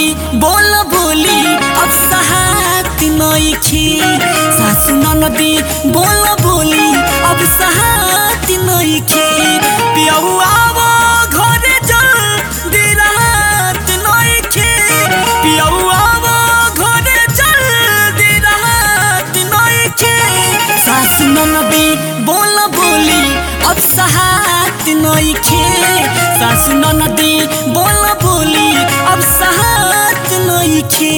बोल बोली अब सहात नइखे सासु ननदी बोल बोली अब सहात नइखे पियऊ आव घरे जल्दी रात नइखे पियऊ आव घरे जल्दी रात नइखे सासु ननदी बोल बोली अब सहात नइखे सासु ननदी बोल बोली अब सहात नइखे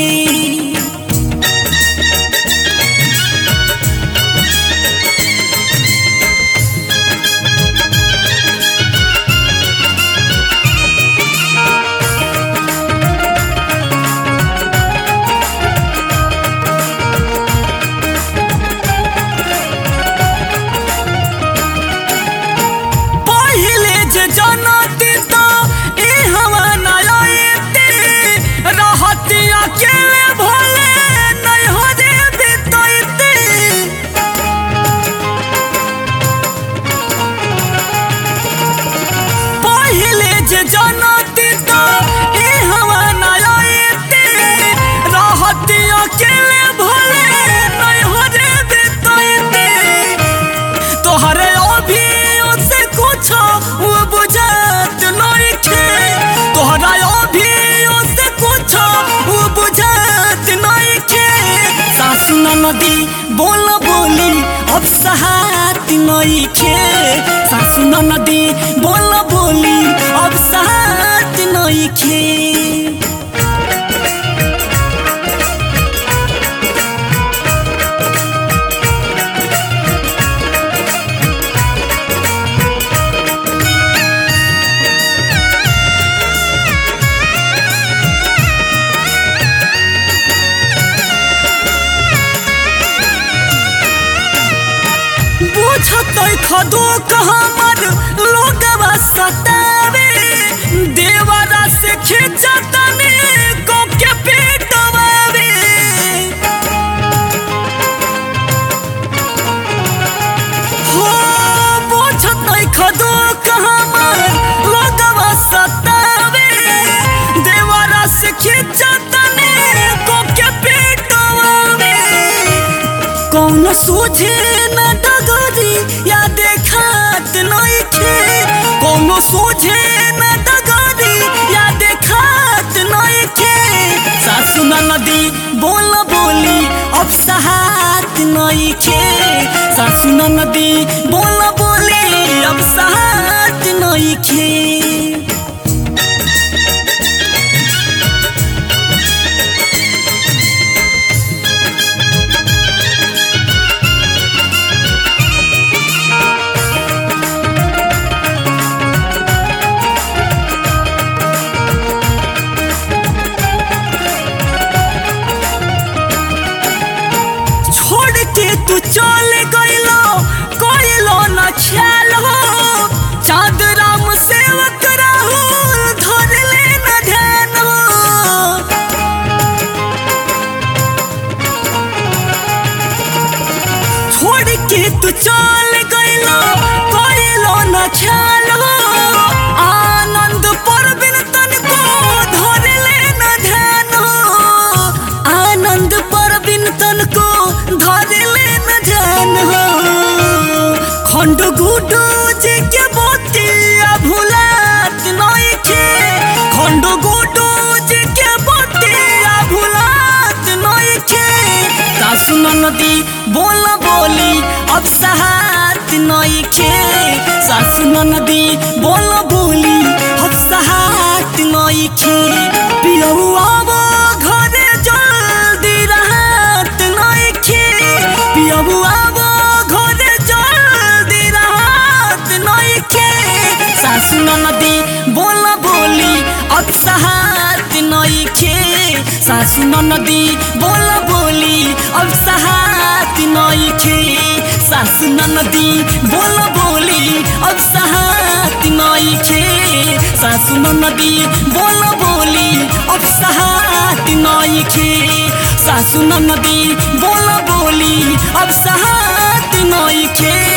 पहिले जे जनती तो ए हवा न आएते रहती अकेले भले नहीं हो रे बितैते पहिले जे जनती तो ए हवा न आएते रहती अकेले भले नहीं हो रे बितैते तोहरे अभी से कुछ वो बुझात नइखे तोहरा अभी से कुछ वो बुझात नइखे सासु नदी बोल बोली अब सहात नइखे सासु नदी बोल बोली अब सहात नइखे बुझत खदो हमर लोगवा सतावे देवरा से खिंचतनी को के पेटवावे हो बुझत खदो हमर लोगवा सतावे देवरा से खिंचतनी को के पेटवावे कौन सूझे न डगरी या देखात नइखे कौन सूझे न डगरी या देखात नइखे सासु नदी बोल बोली अब सहात नइखे सासु नदी बोल बोली अब सहात नइखे छोड़ के तू चल गइलो कोइलो न ख्याल हो चाँद राम सेवक राहुल धर ले न ध्यान हो छोड़ के तू चल गइलो कोइलो न ख्याल हो आनंद पर बिन तनको धर ले न ध्यान हो आनंद पर बिन तनको धर ले न ध्यान हो खंड गुडू जे के बोतिया भुलात नइखे खंड गुडू जे के बोतिया भुलात नइखे सासु नदी बोल बोली अब सहात नइखे सासु नदी बोल बोली अब सहात नइखे पियऊ अब घरे जल्दी रहत नइखे पियऊ अब घरे जल्दी रहत नइखे सासु नदी बोल बोली अब सहात नइखे सासु नदी बोल बोली अब सहात नइखे सासु नदी बोल बोली अब सहात नइखे सासु नदी बोल बोली अब सहात नइखे सासु नदी बोल बोली अब सहात नइखे